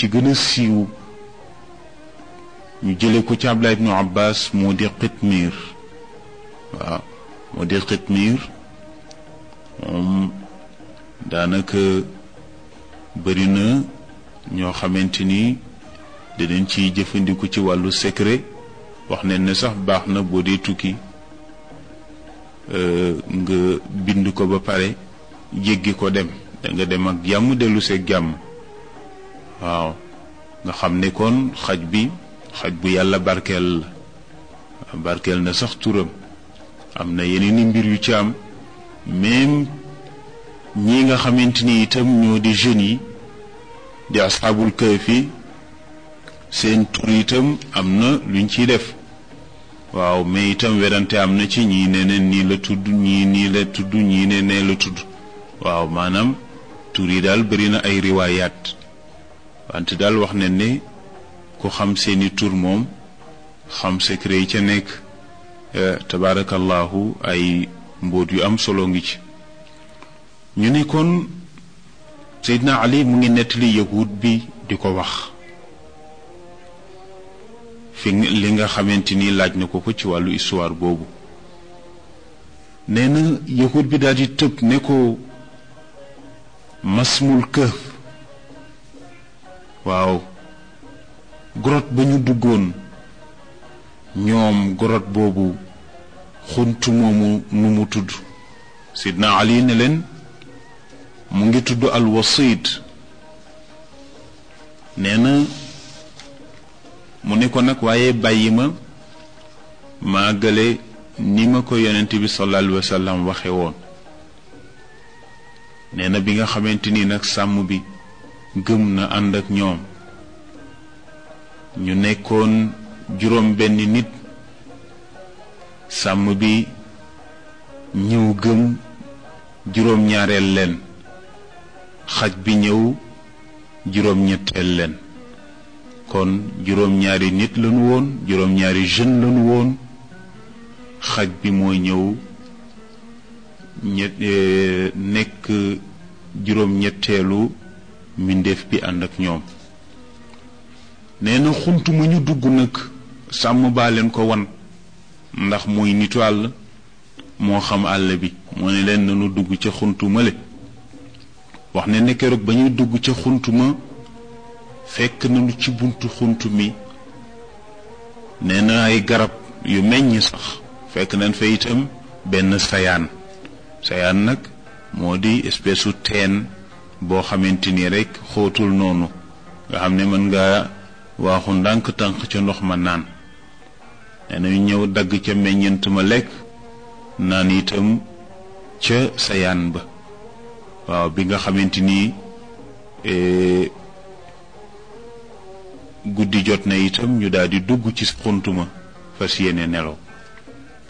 ci gën a siiw ñu jële ko ci Abdullah ibnu Abbas moo di xitmiir waaw moo di xitmiir moom daanaka bëri na ñoo xamante ni dinañ ciy jëfandiku ci wàllu secret wax nañ ne sax baax na boo dee tukki nga bind ko ba pare jéggi ko dem da nga dem ak jàmm dellu seeg jàmm waaw nga xam ne kon xaj bi xaj bu yàlla barkeel la barkeel na sax turam am na yeneen i mbir yu ci am même ñi nga xamante ni itam ñoo di jeunes yi di asxaabul kahfi seen tur itam am na luñ ciy def waaw mais itam werante am na ci ñii ne ne nii la tudd ñii nii la tudd ñii ne nee la tudd waaw maanaam tur yi daal bëri na ay riwaayaat wante daal wax ne ne ku xam seeni tur moom xam secret yi ca nekk tabaarakallahu ay mbóot yu am solo ngi ci ñu ne kon Seydina Ali mu ngi nettali yahud bi di ko wax fi li nga xamante ni laaj na ko ko ci wàllu histoire boobu nee na yahud bi daal di tëb ne ko masmul këf waaw grotte ba ñu duggoon ñoom grotte boobu xunt moomu nu mu tudd sidna ali ne leen mu ngi tudd al wasit nee na mu ne ko nag waaye bàyyi ma maa gële ni ma ko yonent bi sallallahu alayhi wa sallam waxe woon nee na bi nga xamante ni nag sàmm bi gëm na ànd ak ñoom ñu nekkoon juróom benn nit sàmm bi ñëw gëm juróom ñaareel leen xaj bi ñëw juróom ñetteel leen kon juróom ñaari nit lañu woon juróom ñaari jeune lañu woon xaj bi moo ñëw ñett nekk juróom ñetteelu mbindeef bi ànd ak ñoom nee na xunt mu ñu dugg nag sàmm baa leen ko wan ndax muy nitu àll moo xam àll bi moo ne leen nanu dugg ca xunt male wax ne ne keroog ba ñuy dugg ca xunt ma fekk nañu ci buntu xunt mi nee na ay garab yu meññ sax fekk nañ fa itam benn sayaan sayaan nag moo di espèce u teen boo xamante ni rek xóotul noonu nga xam ne mën nga waaxu ndànk tànk ca ndox ma naan nee na ñu ñëw dagg ca meññent ma lekk naan itam ca sayaan ba waaw bi nga xamante ni guddi jot na itam ñu daal di dugg ci xuntuma fas yéene nelaw